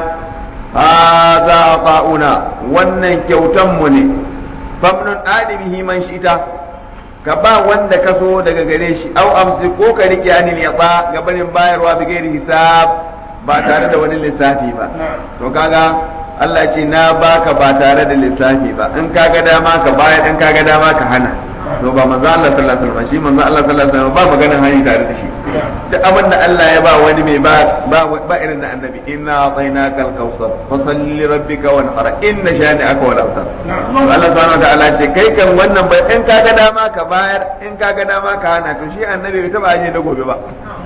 hadha ta'una wannan kyautan mu ne famnun adimihi man shi'ita ka ba wanda ka so daga gare shi au amsi ko ka rike anil yaba gabanin bayarwa bi gairi hisab ba tare da wani lissafi ba to kaga Allah ce na baka ba tare da lissafi ba in kaga dama ka bayar in kaga dama ka hana to ba manzo Allah sallallahu alaihi wasallam shi manzo Allah sallallahu alaihi wasallam ba maganar hani tare da shi duk abin da Allah ya ba wani mai ba ba irin na annabi inna atainaka al-kautsar fasalli rabbika wanhar inna shani'aka wal abtar Allah subhanahu wa ta'ala ce kai kan wannan bai in kaga dama ka bayar in kaga dama ka hana to shi annabi bai taba aje na gobe ba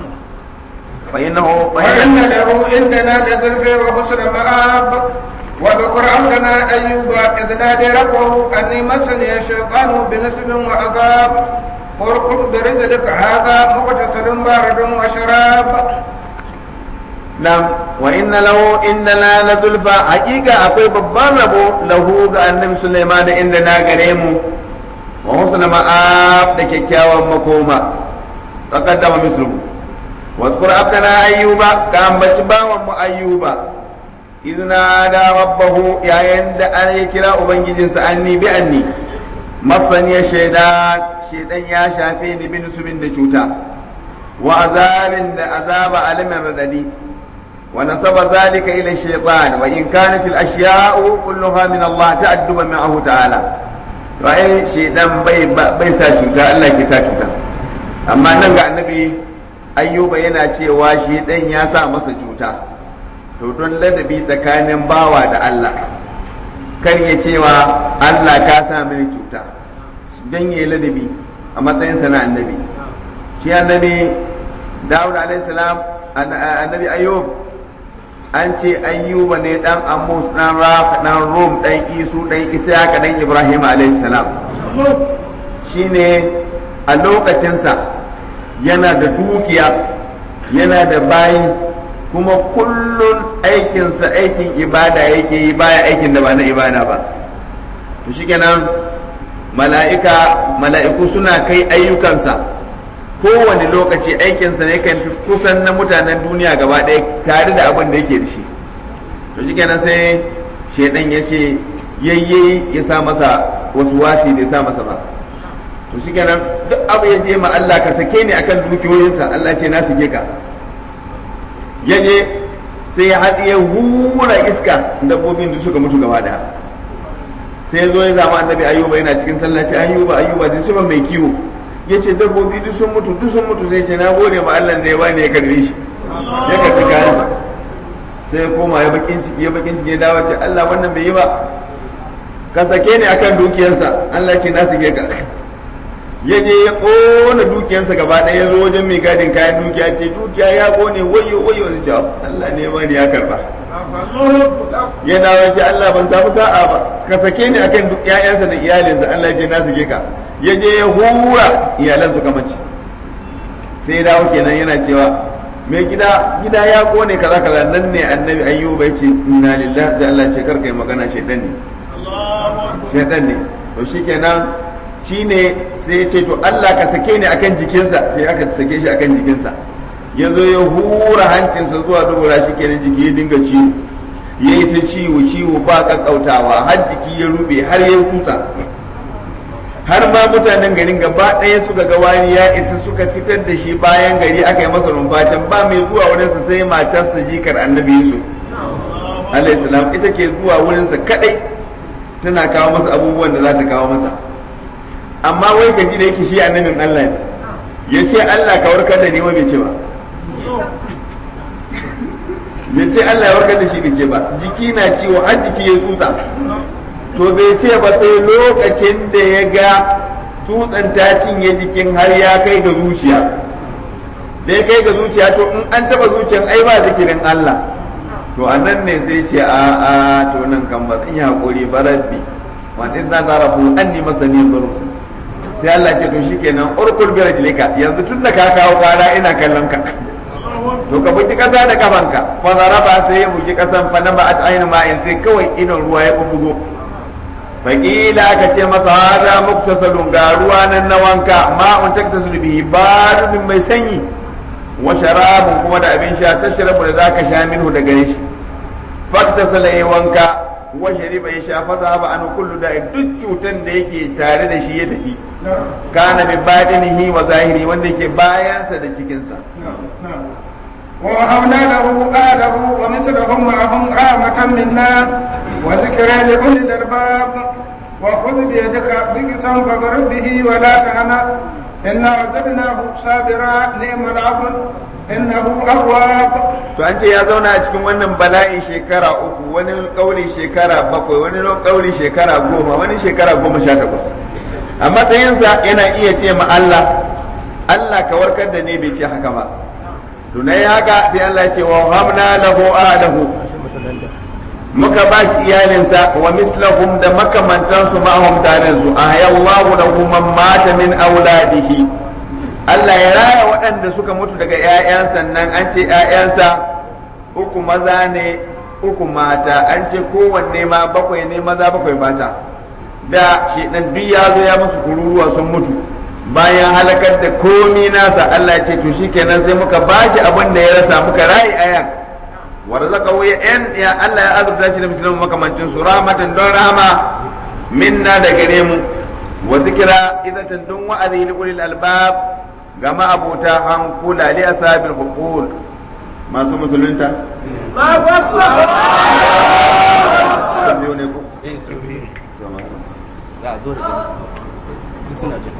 fa innahu وإن له عندنا لزلفى وحسن مآب واذكر عبدنا أيوب إذ نادى ربه أني مسني الشيطان بنسب وعذاب اركض برجلك هذا مغتسل بارد وشراب Nam wa inna lahu inna la la zulfa haqiqa akwai babban rabo lahu ga annabi Sulaiman da inda na gare mu wa husna ma'ab da kyakkyawan makoma taqaddama misluhu wa zkur abdana ayyuba ka ambaci bawan mu ayyuba idna da rabbahu yayin da an ya kira ubangijinsa anni bi anni masani shaydan shaydan ya shafe ni bin subin da cuta wa azabin da azaba alimin radadi ونسب ذلك إلى الشيطان وإن كانت الأشياء كلها من الله تأدبا معه تعالى وأي شيطان بي بي ساجوتا الله كي ساجوتا أما ننقى النبي أيوب yana cewa shi ɗan ya sa masa cuta to don ladabi tsakanin bawa da Allah kar ya cewa Allah ka sa mini cuta don ya ladabi a matsayinsa na annabi shi annabi Dawud alaihi salam annabi Ayyub an ce ayyuba ne dan amus dan raf dan rum dan isu dan isaka dan ibrahim alaihi salam shine a lokacinsa yana da dukiya yana da bayi kuma kullun aikinsa aikin ibada yake yi baya aikin da ba na ibada ba to shikenan mala'ika mala'iku suna kai ayyukansa kowane lokaci aikinsa ne kan fi kusan na mutanen duniya gaba ɗaya tare da abin da yake da shi to shi kenan sai shaidan ya ce yayye ya sa masa wasu wasi bai sa masa ba to shi kenan duk abu ya je ma Allah ka sake ni akan dukiyoyinsa Allah ce na sake ka ya je sai ya haɗe hura iska dabbobin da suka mutu gaba ɗaya sai ya zo ya zama annabi ayuba yana cikin sallaci ayuba ayuba da shi mai kiwo ya ce dabbobi duk sun mutu duk sun mutu sai ce na gode ma Allah da ya bani ya karbe shi ya karbi kayansa sai ya koma ya bakin ciki ya bakin ciki ya dawo ce Allah wannan bai yi ba ka sake ni akan dukiyarsa Allah ce na sake ka ya je ya kona dukiyarsa gaba ɗaya ya zo wajen mai gadin kayan dukiya ce dukiya ya kone wayo wayo ne ce Allah ne bani ya karba ya dawo ya ce Allah ban samu sa'a ba ka sake ni akan duk ƴaƴansa da iyalinsa Allah ya ce na sake ka ya je ya hura iyalan su kamanci sai dawo kenan yana cewa mai gida gida ya kone kaza kaza nan ne annabi ayyuba ya ce inna lillahi sai Allah ce karka yi magana shaidan ne shaidan ne to shikenan shine sai ya ce to Allah ka sake ni akan jikinsa sai aka sake shi akan jikinsa ya zo ya hura hancinsa zuwa dubura shi kenan jiki ya dinga ciwo ya yi ta ciwo ciwo ba kakkautawa har jiki ya rube har ya tutsa har ma mutanen garin gaba ɗaya suka ga wani ya isa suka fitar da shi bayan gari aka yi masa rumfacin ba mai zuwa wurinsa sai matarsa jikar annabi yusuf alayhi salam ita ke zuwa wurinsa kadai tana kawo masa abubuwan da za ta kawo masa amma wai gaji da yake shi annabin Allah ne ya ce Allah ka warkar da ni wai bai ce ba bai ce Allah ya warkar da shi bai ce ba jiki na ciwo har jiki ya tsutsa to bai ce ba sai lokacin da ya ga tutsan ta cinye jikin har ya kai ga zuciya da ya kai ga zuciya to in an taba zuciyan ai ba zikirin Allah to a nan ne sai ce a a to nan kan ba zan yi hakuri ba rabbi wa in za ta rafu an ni masani zurf sai Allah ce to shikenan urkul bi rajlika yanzu tun da ka kawo kara ina kallon ka to ka buki kasa da kafanka fa zaraba sai ya buki kasan fa na ba'at ainu ma'in sai kawai idon ruwa ya bubugo faƙila aka ce masa hada muktasalun ga ruwa nan na wanka ma'un taktasul bihi baridun mai sanyi wa sharabun kuma da abin sha tashrabu da zaka sha minhu daga gare shi faktasala ya wanka wa shariba ya sha fata ba an kullu da duk cutan da yake tare da shi ya tafi kana bi batinihi wa zahiri wanda yake bayansa da cikinsa ووهبنا له آله ومثلهم معهم رحمة منا وذكرى لأولي الألباب وخذ بيدك ضغثا فاضرب به ولا تهنث إنا وجدناه صابرا نعم العبد إنه أواب to an ce ya zauna a cikin wannan bala'i shekara uku wani kauli shekara bakwai wani kauli shekara goma wani shekara goma sha takwas a matsayinsa yana iya ce ma Allah Allah ka warkar da ni bai ce haka ba to na haka sai Allah ya ce wa hamna lahu ahlahu muka ba shi iyalinsa wa mislahum da makamantansu ma'ahum tare su ahyallahu lahu man mata min auladihi Allah ya raya waɗanda suka mutu daga ‘ya'yansa nan an ce ‘ya'yansa uku maza ne uku mata an ce kowanne ma bakwai ne maza bakwai mata da shi ɗan duk ya zo ya musu kururuwa sun mutu bayan halakar da komi nasa Allah ce to shi kenan sai muka bashi abin da ya rasa muka rayi ayan wa razaqahu ya yan ya Allah ya azurta shi da musulmin makamancin su rahmatan don rahama minna da gare mu wa zikra idatan dun wa'azi li ulil albab ga ma'abota hankula li asabil huqul masu musulunta za a zo da duk suna jin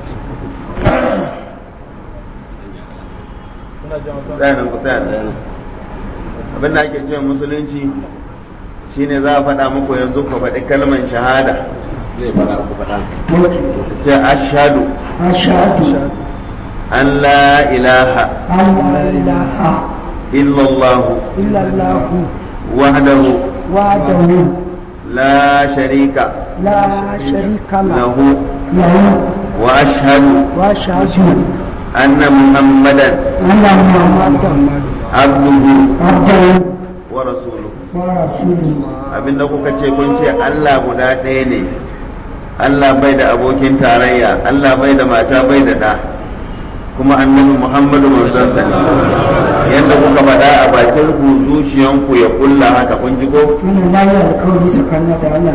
tsaya nan ku tsaya nan abin da ake cewa musulunci shine za a faɗa muku yanzu ku faɗi kalmar shahada zai fara ku faɗa ce ashhadu أشهد an la ilaha أن لا إله illallah إلا الله wahdahu وحده la sharika لا شريك له lahu له wa ashhadu وأشهد anna muhammadan أن محمدا abduhu عبده wa rasuluhu ورسوله abinda kuka ce kun ce Allah guda ɗaya ne Allah bai da abokin tarayya Allah bai da mata bai da ɗa kuma annabi Muhammadu manzon sa ne yadda kuka faɗa a bakin ku zuciyanku ya kulla haka kun ji ko من لا يكون سكنة على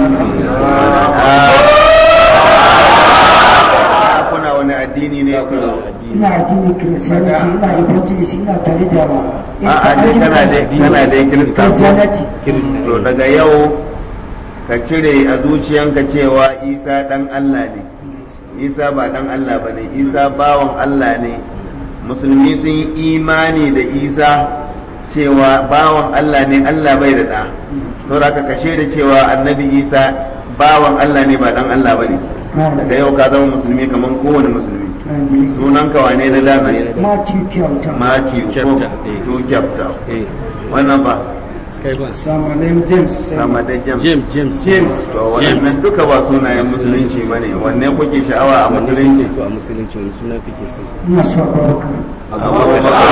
Ah, kuna wani addini ne ina addinin kiristiyaniti ina evangelist ina tare da a a dai kana dai kana dai kirista kiristiyaniti to daga yau ka cire a zuciyanka cewa Isa dan Allah ne Isa ba dan Allah ba ne Isa bawan Allah ne musulmi sun yi imani da Isa cewa bawan Allah ne Allah bai da ɗa saboda ka kashe da cewa annabi Isa bawan Allah ne ba dan Allah ba ne daga yau ka zama musulmi kamar kowane musulmi sunan ka wane na dana Matthew kyauta Matthew ko Chapter, eh. to chapter eh wannan ba kai ba Sama name James. sama da James James James James. to wannan duka ba sunayen musulunci bane wanne kuke sha'awa a musulunci so a musulunci wani suna kake so ina so abubakar abubakar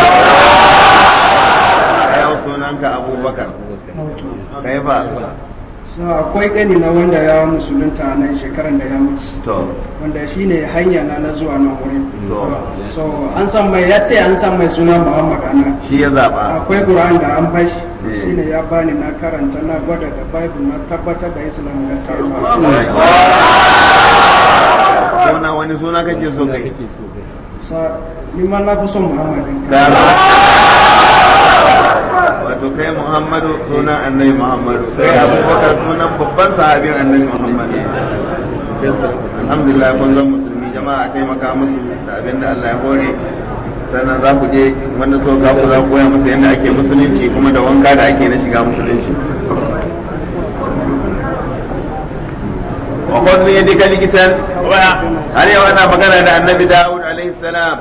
yau sunanka abubakar kai ba So akwai gani na wanda ya musulunta a nan shekaran da ya wuce. to Wanda shi ne hanya na na zuwa nan wurin. to So an san mai ya ce an san mai suna Muhammad a nan. shi ya zaba Akwai Quran da an bashi. Eh. Shi ne ya bani na karanta na gwada da Bible na tabbatar da Islam gaskiya. suna wani suna kake so kai kake so kai Sa ni ma na fi son Muhammad. ɗin. Gara. wato kai muhammadu sunan annabi muhammadu kai abubakar sunan babban sahabin annabi muhammadu alhamdulillah kun zan musulmi jama'a a taimaka musu da abin da allah ya hore sannan za ku je wanda so ka ku za ku koya musu yadda ake musulunci kuma da wanka da ake na shiga musulunci wa qad bi yadika likisan har yau ana magana da annabi daud alaihi salam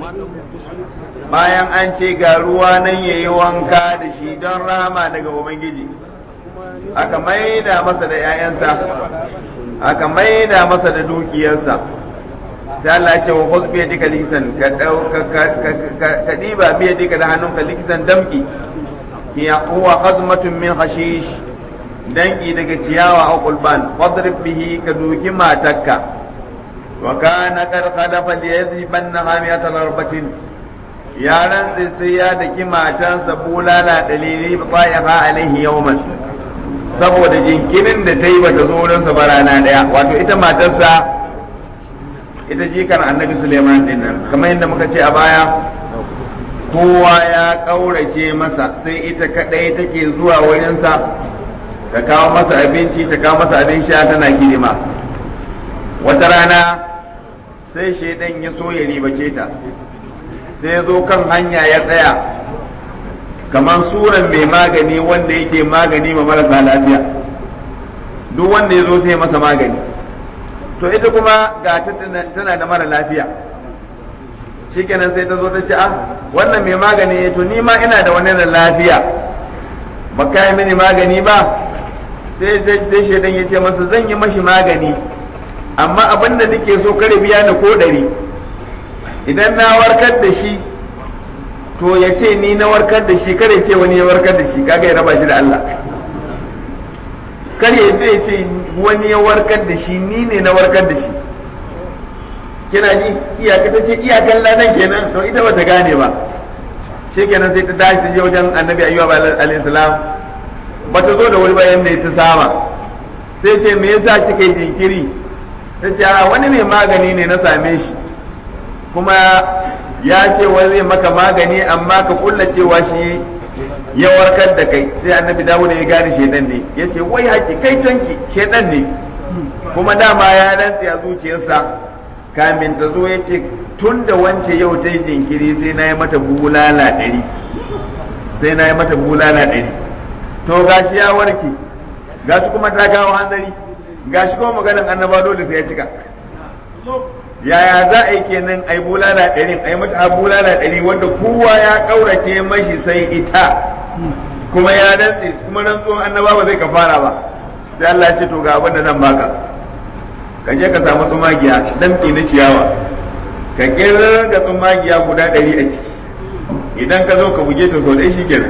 bayan an ce ga ruwa nan ya yi wanka da shi don rahama daga ubangiji aka maida masa da 'ya'yansa aka maida masa da dukiyarsa sai Allah ya ce wa khudh bi yadika likisan ka dau ka ka ka diba bi yadika da hannunka likisan damki hiya huwa qazmatun min hashish danki daga ciyawa a qulban fadrib bihi ka duki matakka wa kana qad khalafa liyadhibanna hamiyata larbatin ya rantse sai ya daki matansa bulala dalili ba ha alaihi yawman saboda jinkirin da ta yi bata zo wurinsa ba rana daya wato ita matarsa ita jikan annabi suleiman din nan kamar yadda muka ce a baya kowa ya ƙaurace masa sai ita kadai take zuwa wurinsa ta kawo masa abinci ta kawo masa abin sha tana hidima wata rana sai shaidan ya so ya ribace ta sai zo kan hanya ya tsaya kamar suran mai magani wanda yake magani ma marasa lafiya duk wanda ya zo sai masa magani to ita kuma ga ta tana da mara lafiya shikenan sai ta zo ta ce ah wannan mai magani to ni ma ina da wani da lafiya ba ka yi mini magani ba sai sai shaidan ya ce masa zan yi mashi magani amma abin da nake so kare biya ni ko ɗari idan na warkar da shi to ya ce ni na warkar da shi kare ce wani ya warkar da shi kaga ya raba shi da Allah kare ya ce wani ya warkar da shi ni ne na warkar da shi kina ji iyaka ta ce iyakan ladan kenan to ita bata gane ba kenan sai ta tashi ta je wajen annabi ayyub alayhi salam bata zo da wuri bayan da ta saba sai ce me yasa kika yi jinkiri ta ce a wani mai magani ne na same shi kuma ya ce wai zai maka magani amma ka kulla cewa shi ya warkar da kai sai annabi dawo ya gane shedan ne ya ce wai haki kai tanki shedan ne kuma dama ya rantse a zuciyarsa kamin ta zo ya ce tun da wance yau ta yi jinkiri sai na yi mata bulala ɗari sai na yi mata bulala ɗari to gashi ya warke gashi kuma ta kawo hanzari gashi kuma maganin annaba dole sai ya cika yaya za a yi kenan ai bulala ɗari ai mata bulala ɗari wanda kowa ya ƙaurace mashi sai ita kuma ya rantse kuma rantsuwan annaba ba zai kafara ba sai Allah ya ce to ga abin da nan baka ka je ka samu tsumagiya dan na ciyawa ka kira ga tsumagiya guda ɗari a ciki idan ka zo ka buge ta sau ɗaya shi kenan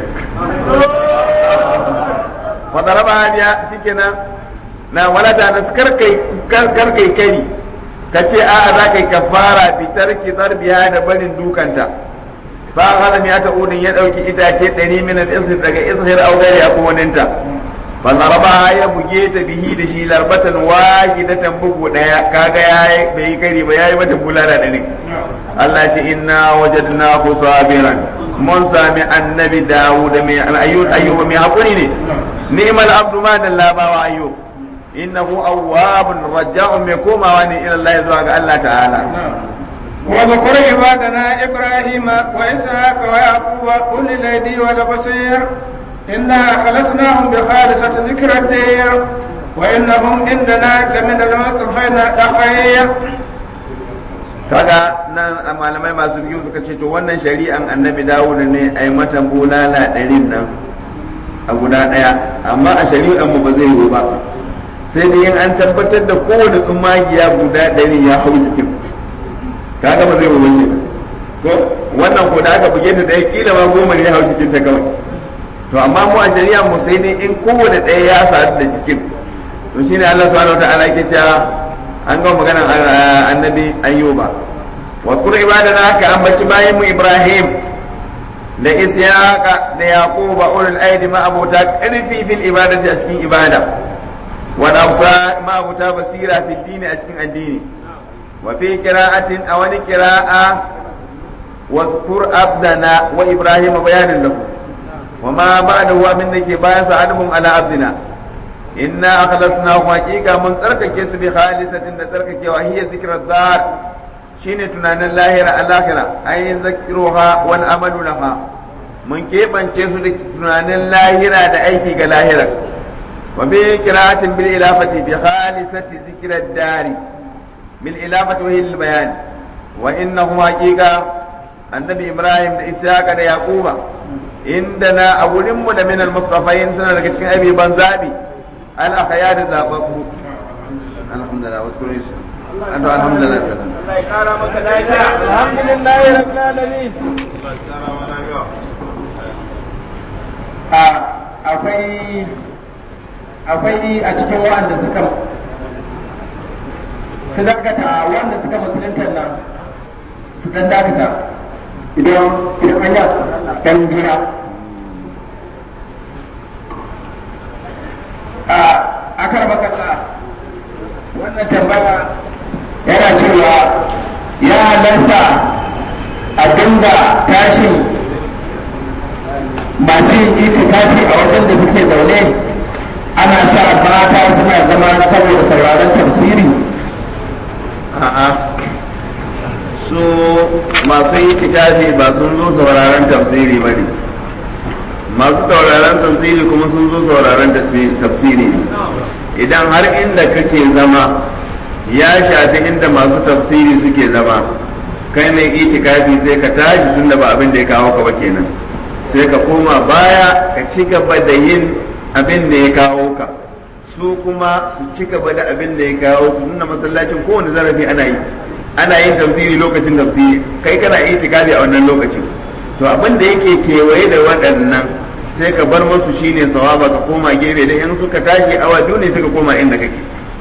fadaraba hadiya shi kenan na walata na karkai karkai kari ka ce a'a za ka yi kafara fitar ki biya da barin dukanta ba hana ya ta udin ya dauki itace ɗari min al-isr daga ishir augari a kowaninta fa zaraba ya buge ta bihi da shi larbatan wahidatan bugu daya kaga yayi bai yi kari ba yayi mata bulala ɗari Allah ce inna wajadnahu sabiran mun sami annabi Dawud mai ayyub ayyub mai hakuri ne ni'mal abdu ma dallabawa ayyub innahu awwabun raja'un mai komawa ne ila Allah zuwa ga Allah ta'ala واذكر عبادنا إبراهيم وإسحاق ويعقوب أولي الأيدي والبصير إنا خلصناهم بخالصة ذكر الدير وإنهم عندنا لمن الموقفين الأخير kaga nan a malamai masu biyu suka ce to wannan shari'an annabi dawud ne a yi mata bulala ɗarin nan a guda ɗaya amma a shari'an mu ba zai yi ba sai dai in an tabbatar da kowane tsumagiya guda ɗari ya hau jikin kaga ba zai yi wani ko wannan ko da aka buge ta ɗaya kila ma goma ne ya hau jikin ta kawai to amma mu a shari'an mu sai dai in kowane ɗaya ya sadu da jikin to shine Allah subhanahu wa ta'ala ke cewa an ga maganar annabi ayyuba wa kur ibadana ka ambaci bayan mu ibrahim da isyaqa da yaquba ulul aidi ma abota karfi fil ibadati a cikin ibada wa nafsa ma abota basira fil dini a cikin addini wa fi qira'atin aw wani qira'a wa kur abdana wa ibrahim bayanin lahu wa ma ba'dahu min dake bayan sa adamun ala abdina inna akhlasnahu haqiqa mun tsarkake su bi khalisatin da tsarkakewa hiya zikra dar shine tunanin lahira al-akhirah ay zakruha wal amalu laha mun keɓance su da tunanin lahira da aiki ga lahira wa bi qira'atin bil ilafati bi khalisati zikra dari bil ilafati wa hiya bayan wa innahu haqiqa annabi ibrahim da ishaqa da yaquba indana a wurinmu da min al-mustafain suna daga cikin abiban zabi الأخيار ذابكم الحمد لله واذكروا يسر أنتم الحمد لله الحمد لله رب العالمين akwai akwai a cikin wa'anda suka su dakata wanda suka musulunta nan su dan dakata idan idan an yi dan jira a kan makalla wannan tambaya yana cewa ya halasta a dinga tashin masu yin itikafi a wajen da suke zaune ana sa mata suna zama saboda sauraron tafsiri a'a su masu itikafi ba sun zo sauraron tafsiri ba ne masu sauraron tafsiri kuma sun zo sauraron tafsiri ne idan har inda kake zama ya shafi inda masu tafsiri suke zama kai mai itikafi sai ka tashi tun da ba abin da ya kawo ka ba kenan sai ka koma baya ka ci gaba da yin abin da ya kawo ka su kuma su ci gaba da abin da ya kawo su nuna masallacin kowane zarafi ana yi ana yin tafsiri lokacin tafsiri kai kana itikafi a wannan lokacin to abin da yake kewaye da waɗannan sai ka bar musu shine sawaba ka koma gefe da in suka tashi awa biyu ne suka koma inda kake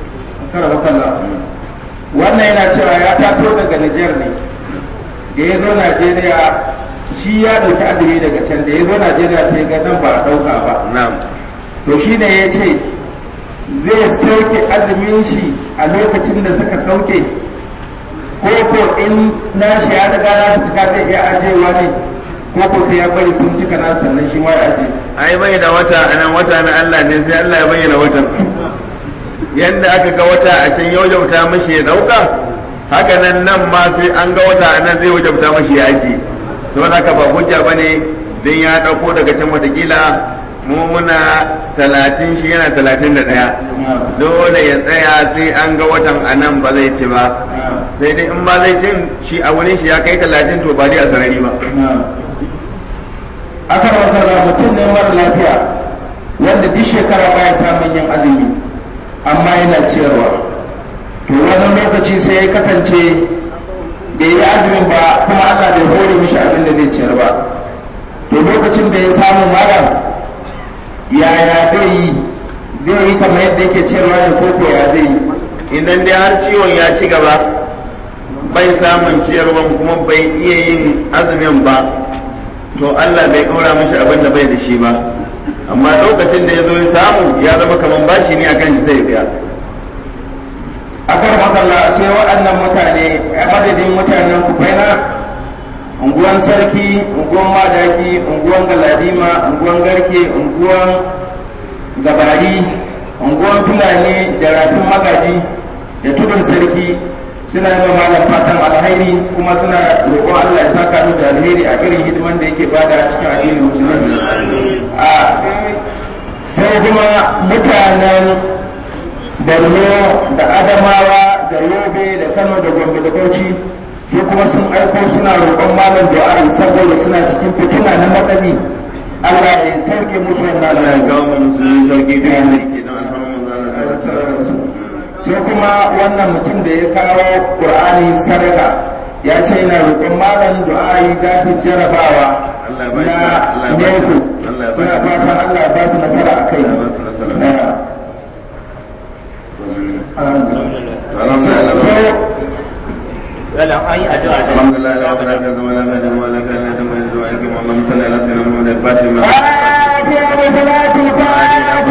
wannan yana cewa ya taso daga Nijar ne da ya zo Najeriya shi ya dauki azumi daga can da ya zo Najeriya sai ga nan ba a dauka ba na'am to shi ne ya ce zai sauke azumin shi a lokacin da suka sauke ko ko in nashi ya riga na cika zai iya ajewa ne ko ko sai ya bari sun cika na sannan shi ma ya aje ai bai da wata anan wata na Allah ne sai Allah ya bayyana watan yadda aka ga wata a can ya wajabta mashi ya dauka haka nan nan ma sai an ga wata a nan zai wajabta mashi ya aji saboda haka ba hujja bane don ya ɗauko daga can watakila mu muna talatin shi yana talatin da ɗaya dole ya tsaya sai an ga watan a nan ba zai ci ba sai dai in ba zai cin shi a wurin shi ya kai talatin to ba dai a sarari ba aka rawatar mutum ne mara lafiya wanda duk shekara baya samun yin azumi amma yana ciyarwa to wani lokaci sai ya kasance bai yi azumin ba kuma Allah bai hore mishi abin da zai ciyar ba to lokacin da ya samu malam yaya zai yi zai yi kamar yadda yake ciyarwa ne ko ko ya zai yi idan dai har ciwon ya ci gaba bai samun ciyarwan kuma bai iya yin azumin ba to Allah bai ɗora mishi abin da bai da shi ba amma lokacin da ya zo ya samu ya zama kamar bashi ne akan shi sai ya biya akan makalla sai waɗannan mutane a madadin mutanen kufaina unguwan sarki unguwan madaki unguwan galadima unguwan garke unguwan gabari unguwan fulani da rafin magaji da tudun sarki suna yi wa malam fatan alheri kuma suna roƙon Allah ya saka mu da alheri a irin hidiman da yake bada a cikin addinin musulunci a sai kuma mutanen borno da adamawa da yobe da kano da gombe da bauchi su kuma sun aiko suna roƙon malam du'a'i saboda suna cikin fitina na matsali Allah ya sauke musu wannan Allah ya alheri kawo mu musulmi sauki da yadda yake don alfarman manzo Allah sallallahu alaihi wasallam sai kuma wannan mutum da ya kawo ƙur'ani sadaka ya ce yana roƙon malam du'a'i za su jarabawa Allah ya ba shi- na Allah ya ba shi- neku Allah ya ba suna shi- fatan Allah ya ba su nasara a kai Allah ya ba su nasara. Na- Alhamdulillah. sai الحمد لله لا اله الا هو لا اله الا هو لا اله الا هو لا اله الا هو اللهم صل على سيدنا محمد الفاتح لما فاتحة بصلاة الفاتحة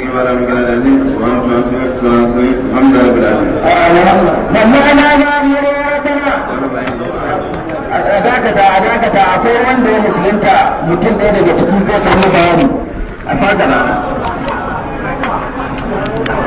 الحمد لله رب العالمين لما أنا مأمور ربنا a dakata a dakata akwai wanda ya musulunta mutum ɗaya daga cikin zai kai bayani a sagana